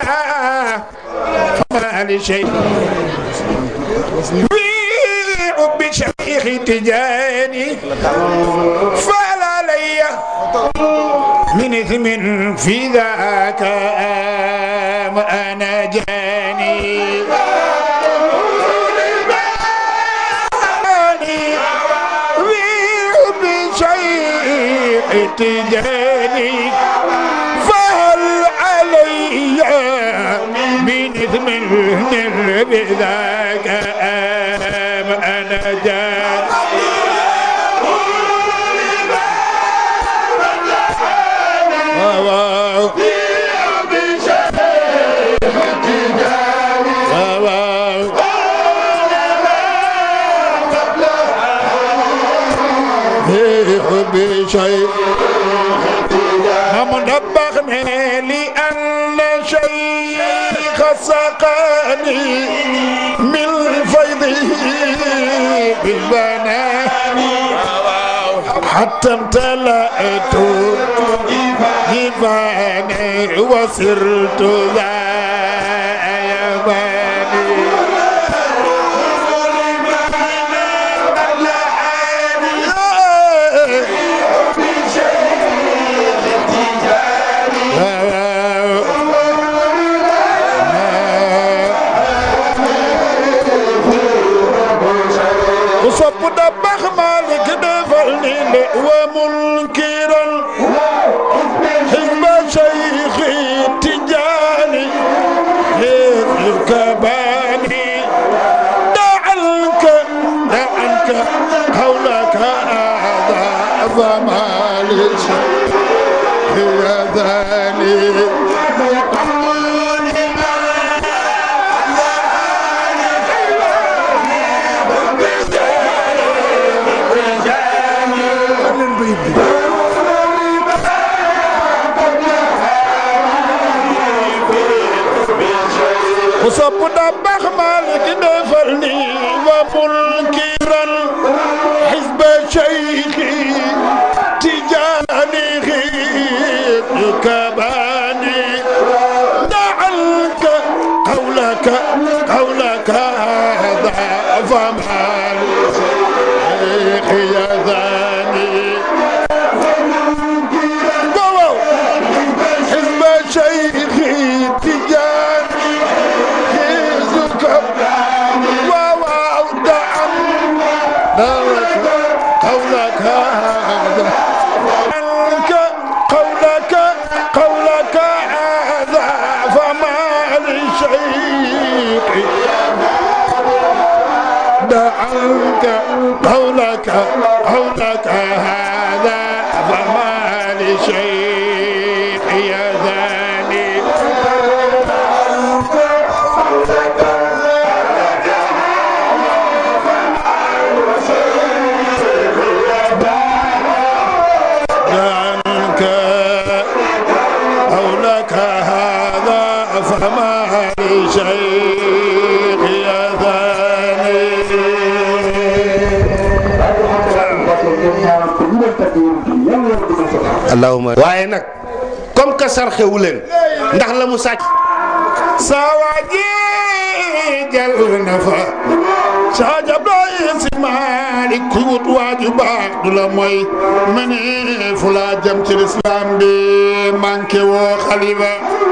فما لشيء في حب شيخ تجاني فلا لي من إثم في ذاك آم أنا جاني تجاني فهل علي من إثم بذاك آم أنا جاني شيء هم نبغني لأن شيخ سقاني من فيضه بالبنان حتى امتلأت جفاني وصرت ذا يماني وصب دبخ مالك دفلني ومنكرا حزب شيخي تجاني يركباني دعنك دعنك حولك هذا فمالي يا ذاني وصب دبخ مالك دفلني ومنكرا حزب شيخي تجاني غير كباني دعنك قولك قولك هذا فمال شيخي يا ذاني حزب شيخي تجاني قولك هذا عنك قولك قولك هذا فما لشيء دعنك قولك قولك هذا فما لشيء يا ذاني عنك قولك هذا فما لشيخ يا ثاني allahuma waaye nag comme que sarxewu leen ndax la mu sàcc sawaji jal na fa saja doy si maalik ku wut waaju baax du la mooy mene fu la jëm ci lislaam bi manqué woo xalifa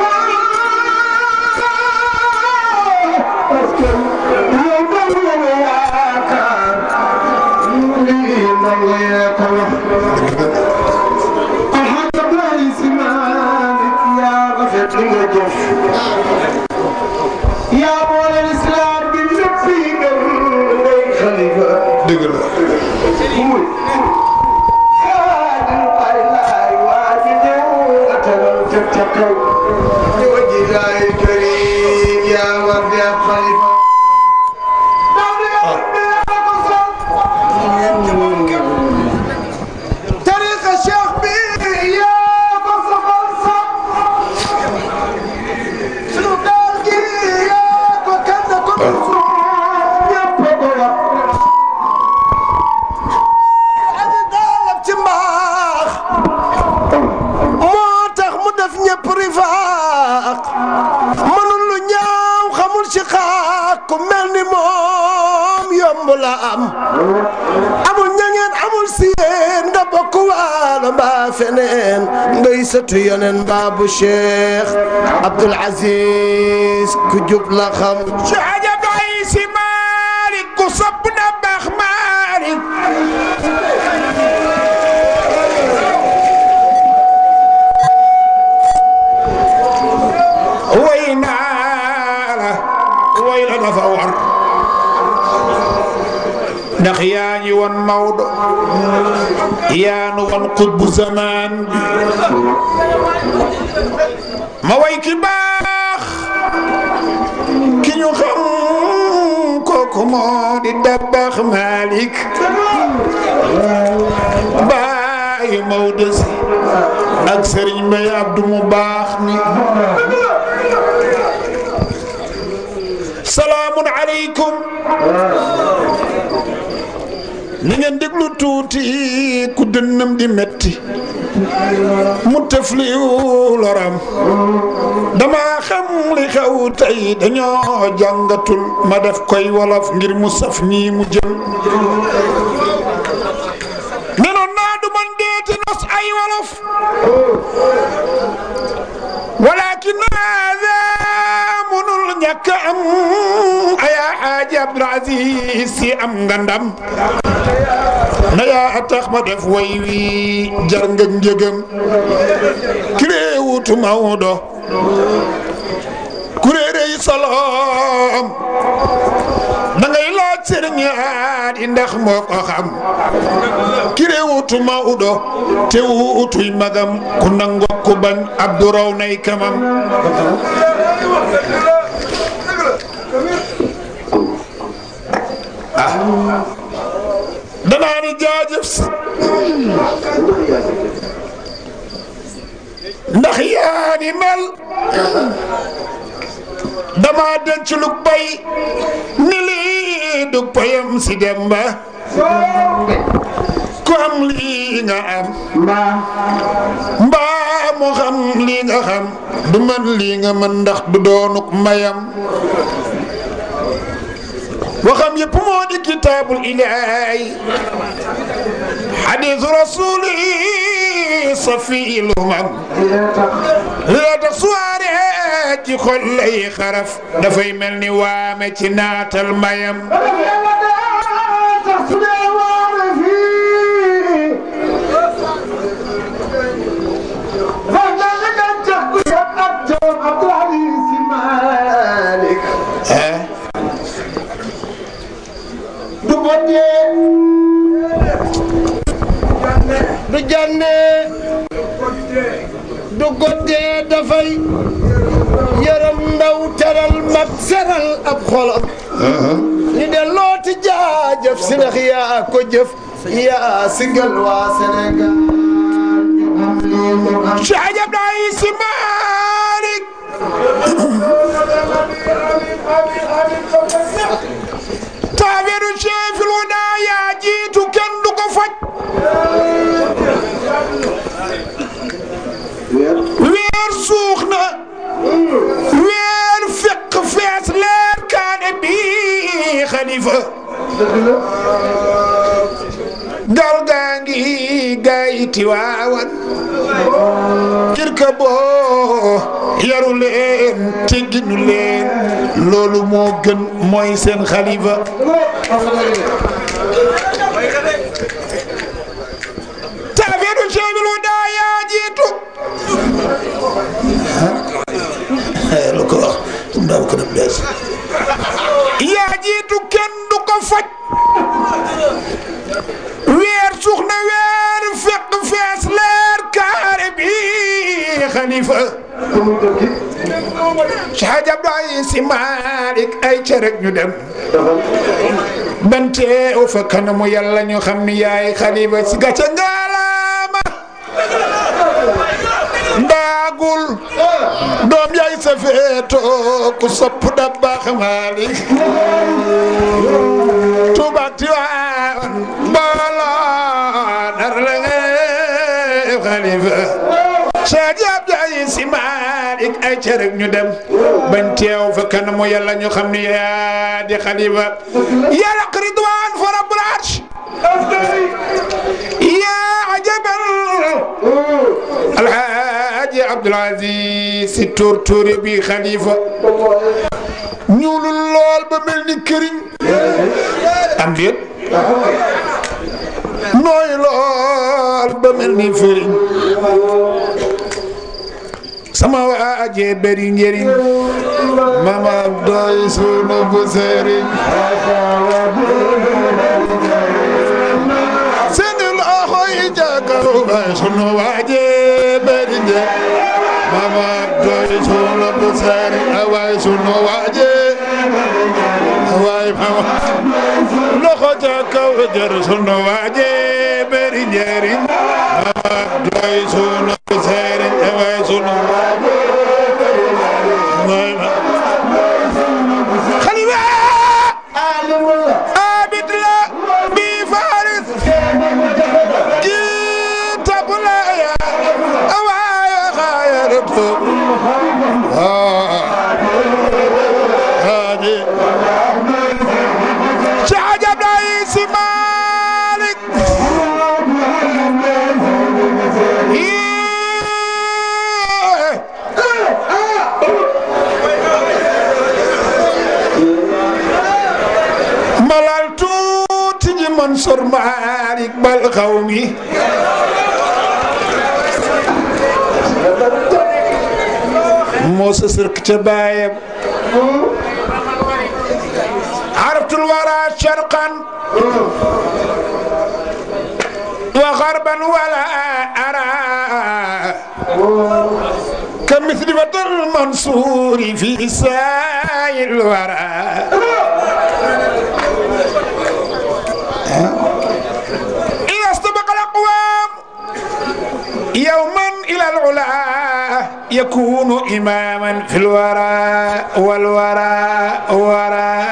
yaa boole lislaam bi lépp fii gën ngay xalifa dëgg la muy xaadin ay laay waa ji ñëw atalal ca ca kaw di waji laay karim yaa war di ab xalifa daw di nga bi yaa ko sol tariqa cheikh bi yaa ko safal sax sunu daal gi yaa ko kenn ko ñëpp ko wax aji daalab ci mbaax moo tax mu def ñëpp rifa ku mel ni moom yomb la am amul ñangeen amul siyeen nga bokk waalo mbaa feneen ngay sëtu yonen mbaa bu Cheikh Abdoul Aziz ku jub la xam Saaja Baay Si Maalik ku sopp na baax Maalik way naa la way la dafa war ndax yaa ñi woon Maodo yaa nu woon xutbu zamaan ma way ki baax ki ñu xam kooku moo di Dabakh Malick baayu Maodo si ak Serigne Mbaye Abdou mu baax mi salaamun aleykum ni ngeen déglu tuuti ku dënnam di metti mu tëfliwu loram dama xam li xew tey dañoo jàngatul ma def koy wolof ngir mu saf ñii mu jëm nenoon naa du man deeti nos ay wolof walakin hada munul ñàkk am aya xaaji Abdul Aziz si am nga ndam na yaa tax ma def way wi jar nga njëgam ki réewutu Maodo ku réerey soloom da ngay laaj sëriñ aadi ndax moo ko xam ki réewutu Maodo te wuutuy magam ku nango ku bañ Abdu raw nay kamam danaa ni jaajëf si ndax yaa ni mel dama denc lu bay ni lii du payam si demba ku am lii nga am mbaa mu xam lii nga xam du man lii nga mën ndax du doonuk mayam waxam yëpp moo di kitaabul ilaahi xadiisu rasuuli safiil umam li la tax suwaare ci xol lay xaraf dafay mel ni waame ci naatal mayam eh du boddee du jànnee du goddee dafay yërëm ndaw teral mag seral ab xolam ñu delloo ti jaajëf si ndax yaa ko jëf yaa sigal waa Sénégal ñu am lii ñu am Cheikh Abdoulaye Sy Malick taaweeru Cheikhul Huda yaa jiitu kenn du ko faj weer suux na weer fekk fees leer kaane bi xalifa gal gaa ngi gaay Tiwaawan kirka boo yaru leen tegginu leen loolu moo gën mooy seen xalifa tafeeru Cheikhul Huda yaa jiitu lu ko wax ndaw ko na bees yaa jiitu kenn du ko faj weer suux na weer fekk fees leer kaare bi xalifa Cheikh Abdoulaye Sy Malick ay ca rek ñu dem bante o fa kanamu yàlla ñu xam ni yaay xalifa si gàcce ngalaama ndaagul doom yaay sa feeto ku sopp da baax Malick Tuuba Tiwaawan mbooloo nar la nga xalifa Seydi Abdoulaye Si Maalik ay ca rek ñu dem bañ teew fa kanamu yàlla ñu xam ni yaa di xalifa yàlla ridwaan fa rabbul arsh yaa ajabal alhaaji Abdul Aziz Si tuur tuuri bi xalifa ñuulul lool ba mel ni këriñ am déet nooy lool ba mel ni fëriñ sama waajee bari njëriñ mama doy sunu bu sëriñ seeni loxo yi jàkkaru bay sunu waajee bari njëriñ mama doy sunu bu sëriñ awaay sunu waajee awaay mama loxo ca kaw jër sunu waajee bari njëriñ mama doy sunu bu sëriñ awaay sunu خليفة عابد لا بفارس جيت بلا يا أوايا خيرته هادي شعجب رئيس مالك malal tuuti ji Mansour Malick bal xaw mi moo sa sërk ca baayam araftul wara sharqan wa garban wala ara كمثل فتى المنصور في سائر الورى إذا استبق الأقوام يوما إلى العلا يكون إماما في الورى والورى ورى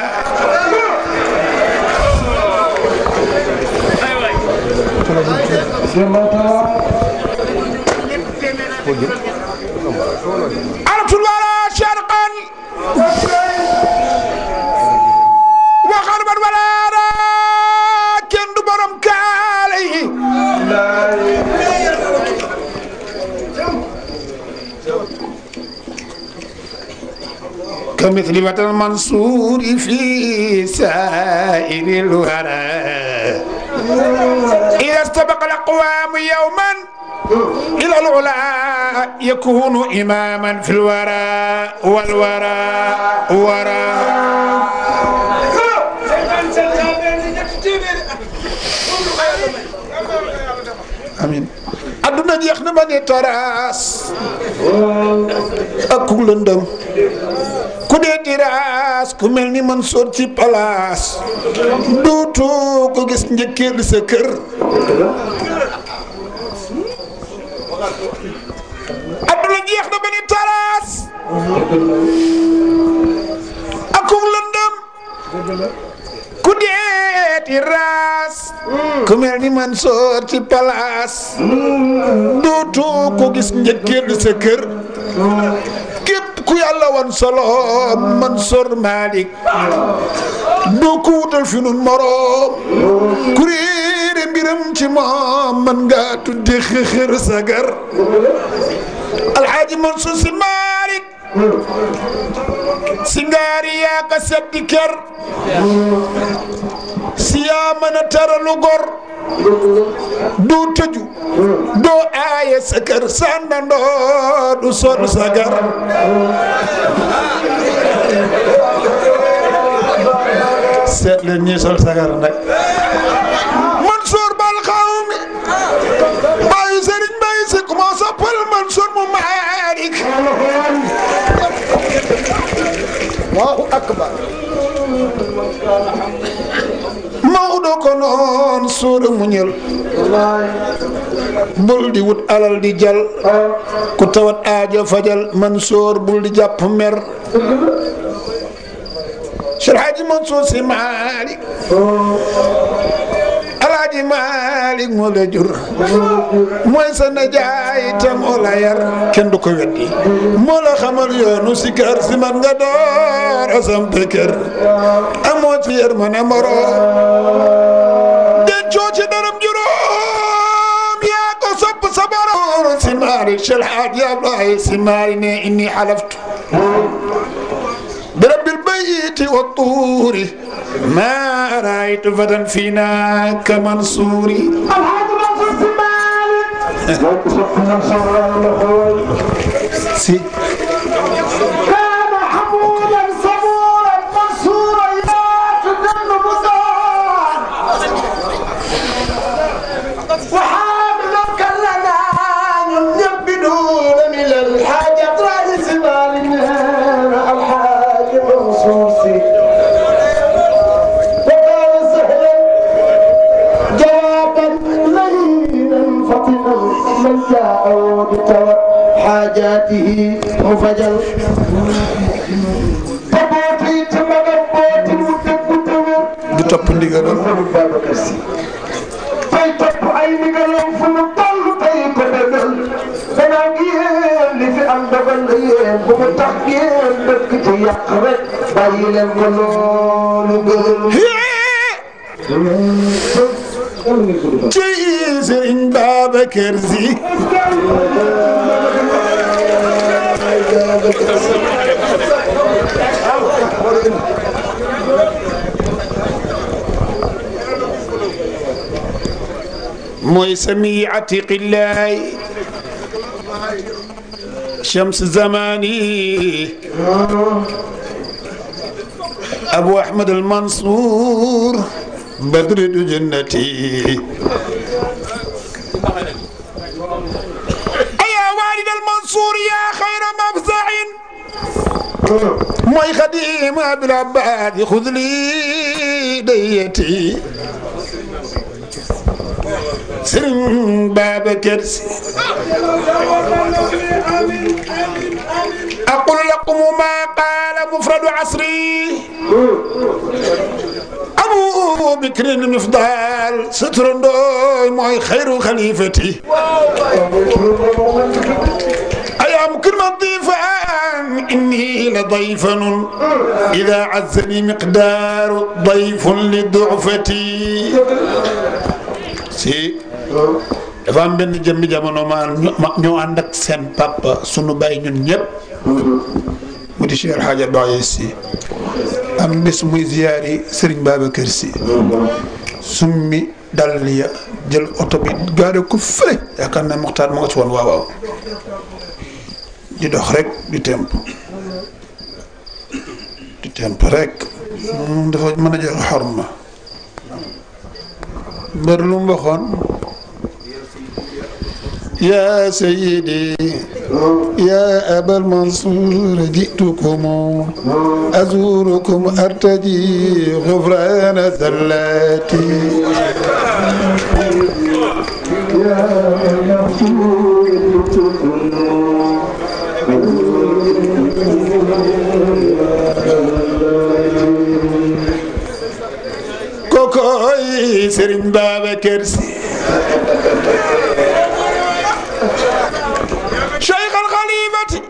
عرفت الورى شرقا وغربا ولا أرى كند برم كالي كمثل وطن المنصور في سائر الورى إذا استبق الأقوام يوما إلى العلا يكون إماما في الورى والورى ورى amiin adduna jeex na ba ne taraas ak ku lëndëm ku dee tiraas ku mel ni man soor ci palaas duutu ko gis njëkkeel sa kër adduna jeex na ba ne taraas ak ku lëndëm ku deeti raas ku mel ni man soor ci palaas dootu ko gis njëkkeel sa kër képp ku yàlla wan solo Mansour Malick doo ko wutal fi nun moroom ku réere mbiram ci moom man nga tudde xëxër sagar alxaaji Mansour si Malick si ngaari yaa ka seddi ker si yaa mën a taralu gor doo tëju doo aaye sa kër sànnandoo du sonn sa gar seet leen ñi sol sagar nag Mansour bal xaw mi bàyyi sëriñ bàyyi si ku ma soppal Mansour mu Malick Allahu akbar Maodo ko noon suura muñal bul di wut alal di jal ku tawat aajo fajal Mansour bul di jàpp mer Cheikh Hadji Mansour Sy Malick Alaaji Alaaji Maalik moo la jur mooy sa najaay te moo la yar kenn du ko weddi moo la xamal yoonu si kër si man nga door a sampe kër amoo ci yar ma ne moro dencoo ci daram juróom yaa ko sopp sa borom si maari Cheikh Hadji Abdoulaye si maari ne inni xalaftu برب البيت والطور ما رأيت فتى فينا كمنصوري سي كان حمولا صبورا منصورا يا تجنب الدار وحاملا كلنا يبدون من الحاجة رئيس مالنا الحاج منصور سي وكان سهلا جوابا لينا فطنا من جاء بتوى حاجاته مفجل تبوتي تمغبوت متبوت du topp ndigalam Babacar Si fay topp ay ndigalam fu mu toll tey ko dëggal danaa ngi yéen li fi am dogal la yéen bu mu tax ngeen dëkk ci yàq rek bàyyi leen ko loolu ngërëm ci Sëriñ Babacar Si mooy sami atiqillaay shams zamani abu ahmad al mansour badri du jannati ayaa walid al mansour yaa xayra mafzain mooy xadim abil abbad xud li dayati Sëriñ Babacar Si aqul lakum ma qaala mufradu asri abu bikrin mifdal sa turandooy mooy xayru xalifati أيام كلمة ضيفان إني لضيفن إذا عزني مقدار ضيف لضعفتي si dafa am benn jëmmi jamono ma ñoo ànd ak seen papa sunu bàyyi ñun ñëpp mu di Cheikh Hadj Abdoulaye si am bés muy ziyaari Serigne Babacar si summi dal ya jël oto bi gaare ko fële yaakaar naa Moxtaar ma nga ci woon waaw waaw di dox rek di temp di temp rek moom dafa mën a joxe xorma mbër lu mu waxoon يا سيدي يا أبا المنصور جئتكم أزوركم أرتجي غفران زلاتي كوكوي سرين بابا كرسي شيخ الخليفة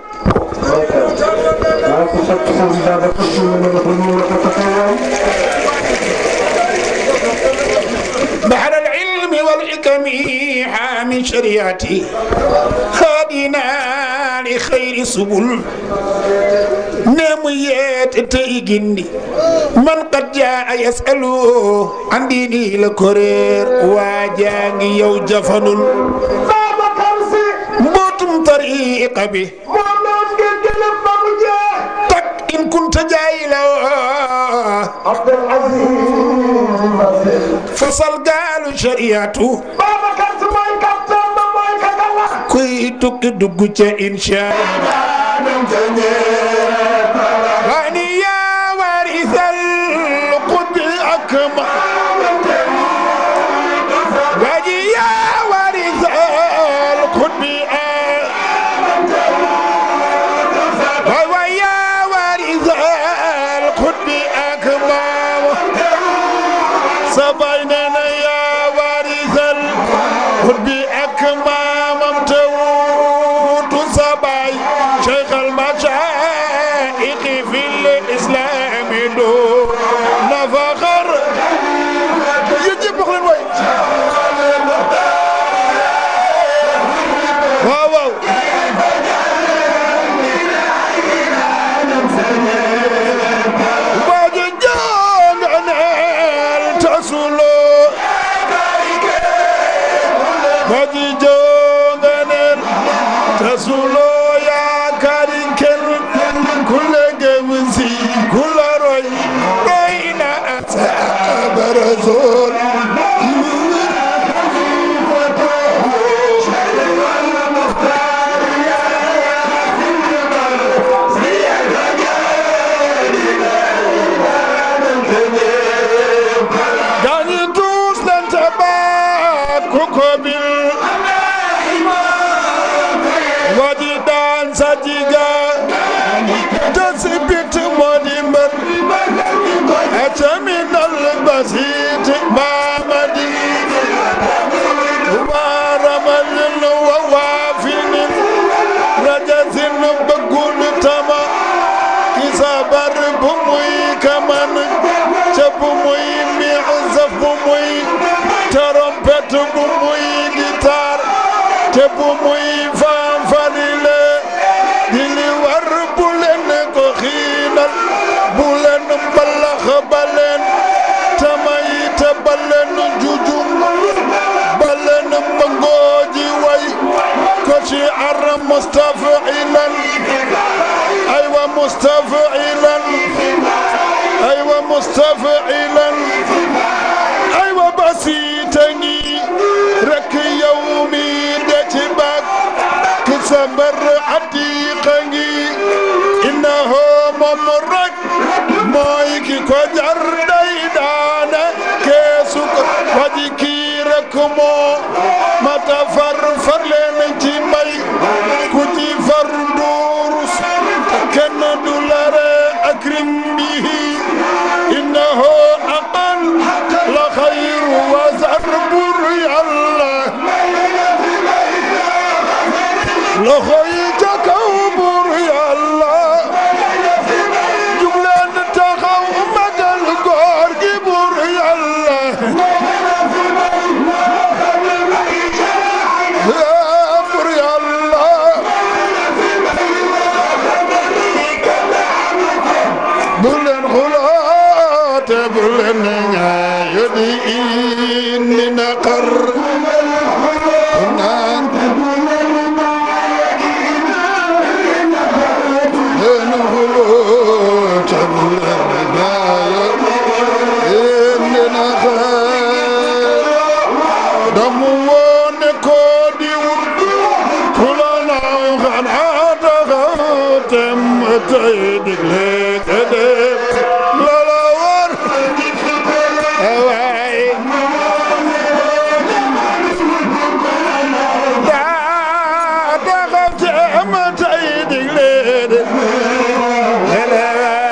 بحر العلم والحكم حامي شريعتي هادينا لخير سبل نميت تيجني من قد جاء يسأل عن ديني لكرير واجاني يو جفن Babacar Si mbootum tariqa bi moom noon ngeen jëlee ba mu jeex tak in kunta jaayila Abdul Aziz fasal gaalu shariatu Babacar Si mooy capitaine ba mooy kakala kuy tukki dugg ca insha wani yaa warisal qutbi akma waji yaa warisal qutbi waay waay yaa warisal qutbi akma sa bay nee na yaa tukobil wajidan sajiga tasbit modimbar ataminal basit mamadi waramal wawafin rajazin bagul tama kisabar bumuy kaman ca bumuy mi'zaf bumuy trompette bumuy guitare te bumuy fanfarile di li war bu leen ko xiinal bu leen mbalax ba leen tamay te ba leen jujum ba leen mbangooji way ko ci ar mustafilan aywa mustafilan aywa mustafilan aywa basiita ngi rek yow mi de ci bak ki sa mbër atiqa ngi innahu moom rek mooy ki ko jar day daane keesu ko waji kii rek moo mata far far leen ci may ku ci far durus kenn du la re akrim bihi innahu aqal la xayru wa zar bur yàlla loxo yi ca kaw bur yàlla jug leen taxaw magal góor gi bur yàlla bur yàlla bu leen xuloote bu leen ñaayo di indi naqar naan leen xuloote bu leen ñaayo indi naqar damu woone ko di wut ku la naaw xanaa taxaw tem tey digle ka def la la war waay daa taxaw tem tey digle de la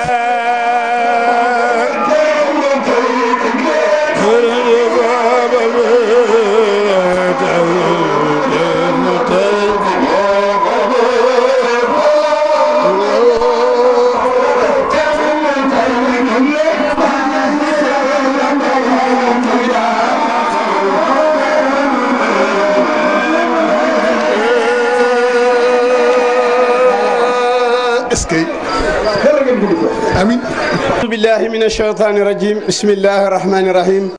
est-ce que amin أعوذ بالله من الشيطان الرجيم بسم الله الرحمن الرحيم